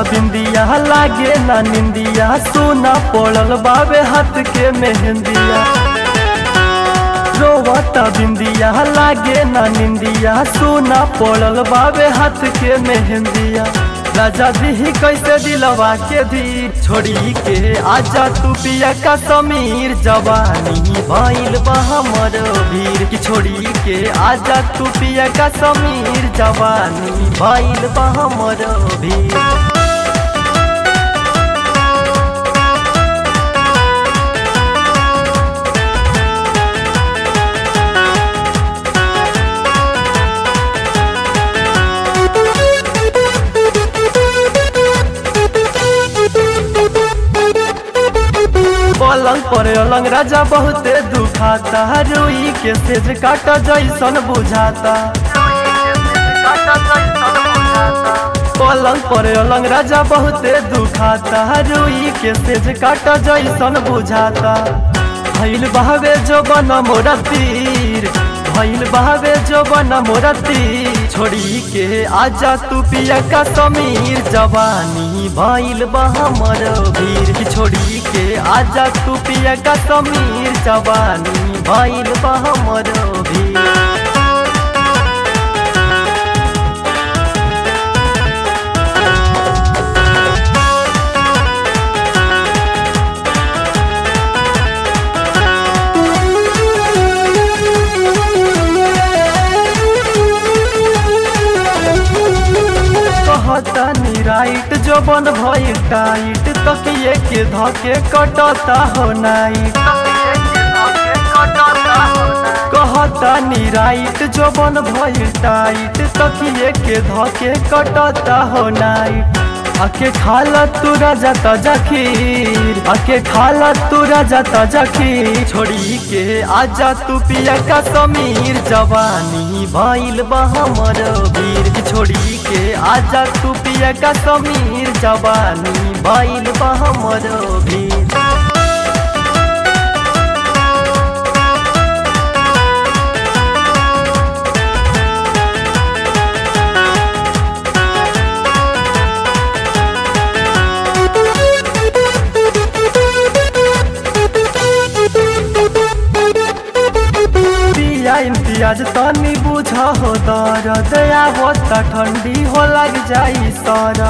बिंदिया लागे ना निंदिया सोना पड़ल बाबे हाथ के मेहंदिया रोवता बिंदिया लागे ना निंदिया सोना पड़ल बाबे हाथ के मेहंदिया राजा दी कैसे दिलवा के दी छोड़ी के आजा तू पिया का समीर जवानी भइल बा हमर भीर की छोड़ी के आजा तू पिया का समीर जवानी भइल बा हमर भीर पलंग पर अलंग राजा बहुते दुखाता रुई के सेज काट जैसन बुझाता पलंग पर अलंग राजा बहुते दुखाता रुई के सेज काट जैसन बुझाता भइल बहवे जो बन मोरा तीर भइल बहवे जो बन मोरा तीर छोड़ी के आजा तू पिया का समीर जवानी भइल बा हमर भीर की छोड़ी के आजा तू पिया का समीर जवानी भइल बा हमर भीर कहता नी राइट जो बन भई टाइट तकिए के धके कटता हो नाइट कहता नी राइट जो बन भई टाइट तकिए के धके कटता हो नाइट आके खाला तू राजा ताजा खीर आके खाला तू राजा ताजा खीर छोड़ी के आजा तू पिया का समीर जवानी भइल बा हमर वीर की छोड़ी के आजा तू पिया का समीर जवानी भइल बा हमर वीर पिया इम्तियाज तनी बुझ हो दर्द आवत ठंडी हो लग जाई सर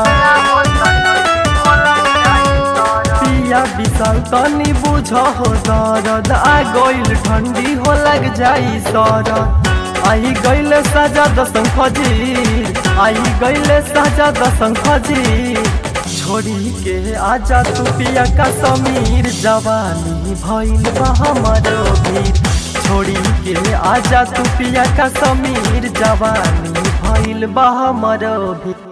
पिया विशाल तनी बुझ हो दर्द आ गइल ठंडी हो लग जाई सर आई गइल सजा दसंग फजीर आई गइल सजा दसंग फजीर छोड़ी के आजा तू पिया का समीर जवानी भइल बा हमर भीर छोड़ी के आजा तू पिया का समीर जवानी भइल बा हमर भी